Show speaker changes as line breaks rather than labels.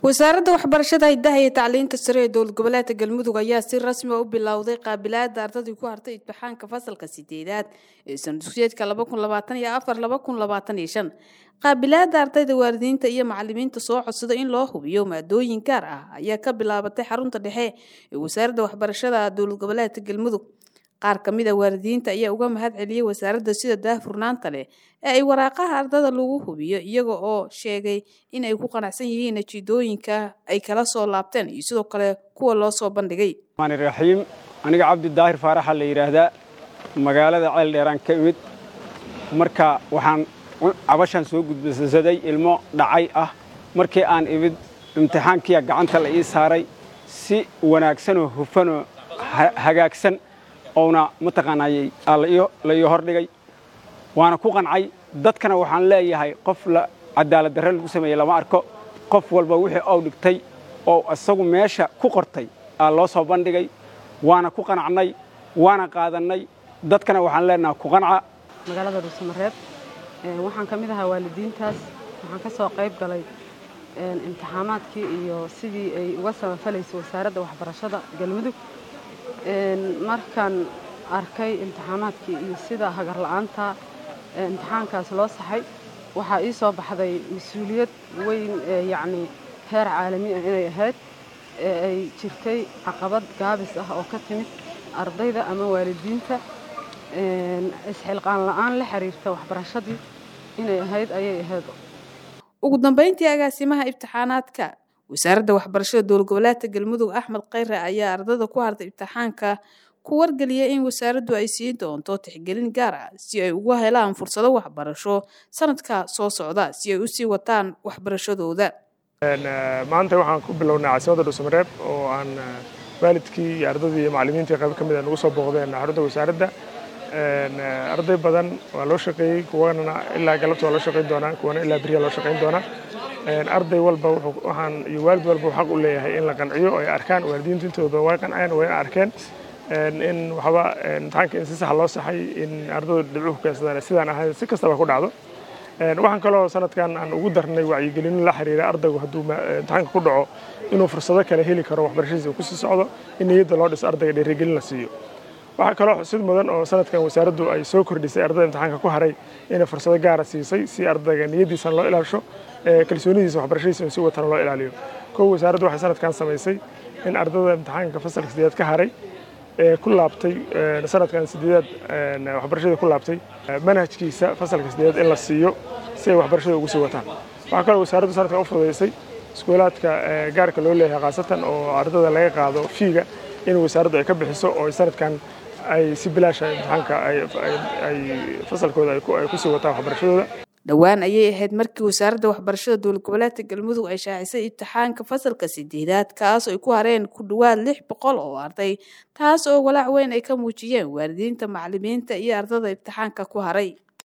wasaaradda waxbarashada hidaha iyo tacliinta sare ee dowlad goboleedka galmudug ayaa si rasmi a u bilowday qaabilaada ardadii ku hartay imtixaanka fasalka sideedaad ee sanadusyeedka qaabilaada ardayda waalidiinta iyo macalimiinta soo codsada in loo hubiyo maadooyin gaar ah ayaa ka bilaabatay xarunta dhexe ee wasaaradda waxbarashada dowlad goboleedka galmudug qaar ka mid a waalidiinta ayaa uga mahad celiyey wasaaradda sida daahfurnaanta leh ee ay waraaqaha ardada lagu hubiyo iyaga oo sheegay in ay ku qanacsan yihiin natiijooyinka ay kala soo laabteen iyo sidoo kale kuwa loo soo bandhigay
raxiim aniga cabdi daahir faaraxa la yidhaahdaa magaalada ceel dheeraan ka imid marka waxaan cabashaan soo gudbasaday ilmo dhacay ah markii aan imid imtixaankiia gacanta la ii saaray si wanaagsanoo hufanoo hagaagsan ouna mataqaanayey la ii hordhigay waana ku qancay dadkana waxaan leeyahay qof cadaalad darre lagu sameeyey lama arko qof walba wixii ou dhigtay oo isagu meesha ku qortay aa loo soo bandhigay waana ku qanacnay waana qaadannay dadkana waxaan leenaha ku qanca
magaalada dhuusamareeb waxaan ka mid ahaa waalidiintaas waxaan ka soo qayb galay imtixaamaadkii iyo sidii ay uga samafalaysay wasaaradda waxbarashada galmudug markaan arkay imtixaamaadkii iyo sida hagar la'aanta imtixaankaas loo saxay waxaa ii soo baxday mas-uuliyad weyn yacni heer caalami ah inay ahayd ee ay jirtay caqabad gaabis ah oo ka timid ardayda ama waalidiinta isxilqaan la'aan la xiriirta waxbarashadii inay ahayd ayay ahayd
ugu dambayntii agaasimaha imtixaanaadka wasaaradda waxbarashada dowlad goboleedka galmudug axmed khayre ayaa ardada ku hartay imtixaanka ku wargeliyay in wasaaraddu ay siin doonto tixgelin gaar ah si ay ugu helaan fursado waxbarasho sanadka soo socda si ay u sii wataan waxbarashadooda
maanta waxaan ku bilownay caasimadda dhuusamareeb oo aan waalidkii iyo ardadii iyo macallimiintii qayb ka mid a nagu soo booqdeen xarunta wasaaradda arday badan waa loo shaqeeyey kuwana ilaa galabta waa loo shaqayn doonaa kuwana ilaa beriya loo shaqayn doonaa arday walba waxaan iyo waalid walba xaq u leeyahay in la qanciyo oo ay arkaan waalidiintu intooda way qanceen way arkeen in waxba imtixaanka in si sax loo saxay in ardaydu dhibcuhu keensadaan sidaan ahayn si kastaba ku dhacdo waxaan kaloo sanadkan aan ugu darnay wacyigelino la xiriira ardaygu hadduu imtixaanka ku dhaco inuu fursado kale heli karo waxbarashadiisa uu kusii socdo in niyadda loo dhiso ardayga dhiirigelin la siiyo waxaa kaloo xusid mudan oo sanadkan wasaaraddu ay soo kordhisay ardayda imtixaanka ku haray inay fursado gaara siisay si ardayga niyaddiisana loo ilaasho kalsoonidiisa waxbarashadiisa in si watana loo ilaaliyo kow wasaaraddu waxay sanadkan samaysay in ardayda imtixaanka fasalka sideedaad ka haray ee ku laabtay sanadkan sideedaad waxbarashada ku laabtay manhajkiisa fasalka sideedaad in la siiyo si ay waxbarashada ugu sii wataan waxaa kaloo wasaaraddu sanadkan u fududaysay iskuulaadka gaarka loo leeyahay khaasatan oo ardada laga qaado fiiga in wasaaraddu ay ka bixiso oo sanadkan ay si bilaasha imtixaanka ay fasalkooda ay kusii wataan waxbarashadooda
dhowaan ayay ahayd markii wasaaradda waxbarashada dowlad goboleedka galmudug ay shaacisay imtixaanka fasalka sideedaad kaas ay ku hareen ku dhowaad lix boqol oo arday taas oo walaac weyn ay ka muujiyeen waalidiinta macalimiinta iyo ardada imtixaanka ku haray